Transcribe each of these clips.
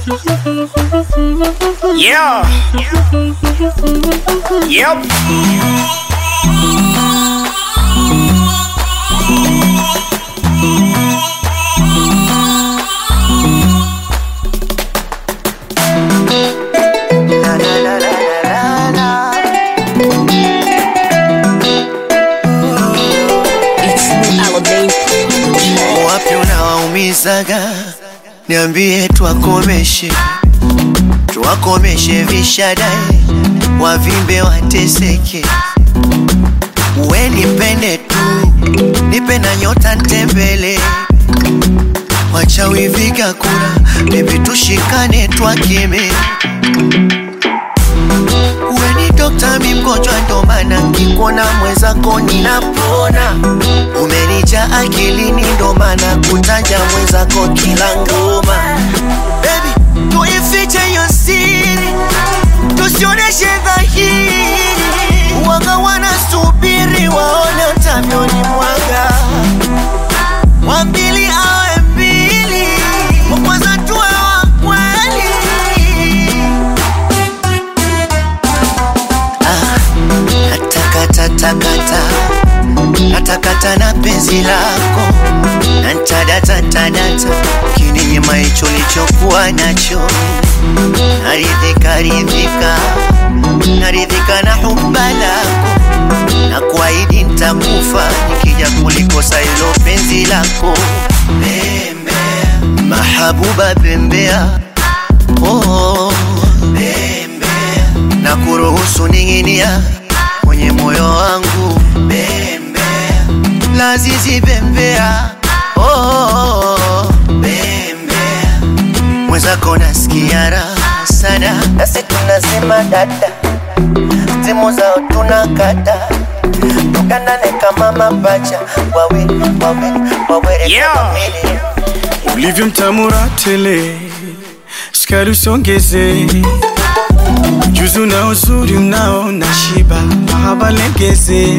Yeah. Yep. Wapi unawaumizaga? Niambie twakomeshe, twakomeshe vishadai, wavimbe wateseke. We nipende tu, nipe na nyota ntembele, wachawi viga kura, bebi tushikane twakeme. We ni dokta, mi mgonjwa, ndo maana nkikuona mwenzako ninapona. Umenija akilini, ndo maana kutaja mwenzako kila ngoma. Baby, tuifiche hiyo siri, tusioneshe dhahiri. Waga wanasubiri waone utavyoni mwaga, wa pili awe mbili, wa kwanza tuwe wa kweli. Natakatakata, natakata na penzi lako, nantadata ntadata, kininyima hicho lichokuwa nacho, naridhika ridhika, naridhika na huba lako, na kuahidi ntakufa nikija kulikosa hilo penzi lako. Bembea, mahabuba bembea, oh, bembea, na kuruhusu ning'inia kwenye moyo wangu bembea, lazizi bembea, oh, bembea, mwenzako nasikia raha sana, nasi tunasema dada, simu zao tunakata tukanane kama mapacha wawe wawe wawere Yeah. kama mili. ulivyo mtamura tele, sukari usongeze, ujuzi na uzuri unao na shiba, mahaba legeze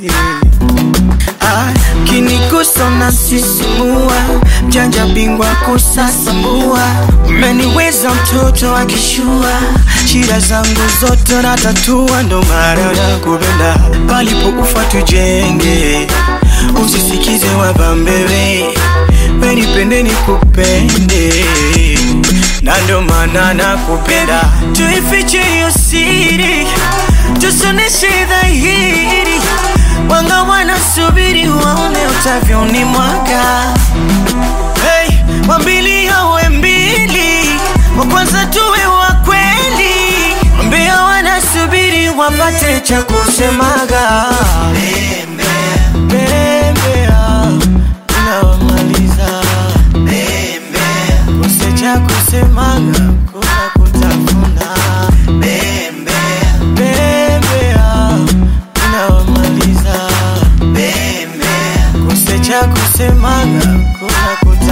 Ah, kinigusa unasisimua, mjanja bingwa kusasamua, umeniweza mtoto akishua, shida zangu zote natatua, ndo maana nakupenda, palipo ufa tujenge, usisikize wabambewe, wenipende nikupende, na ndo maana nakupenda, tuifiche hiyo siri, tusoneshe dhahiri Wanga wanasubiri waone utavyoni mwaka hey, wambili awe mbili, wa kwanza tuwe wa kweli, mbia wanasubiri wapate cha kusemaga Bembea, unawamaliza kose cha kusemaga kuna kutafuna Bembea, unawamaliza kose cha kusemaga kuna kutafuna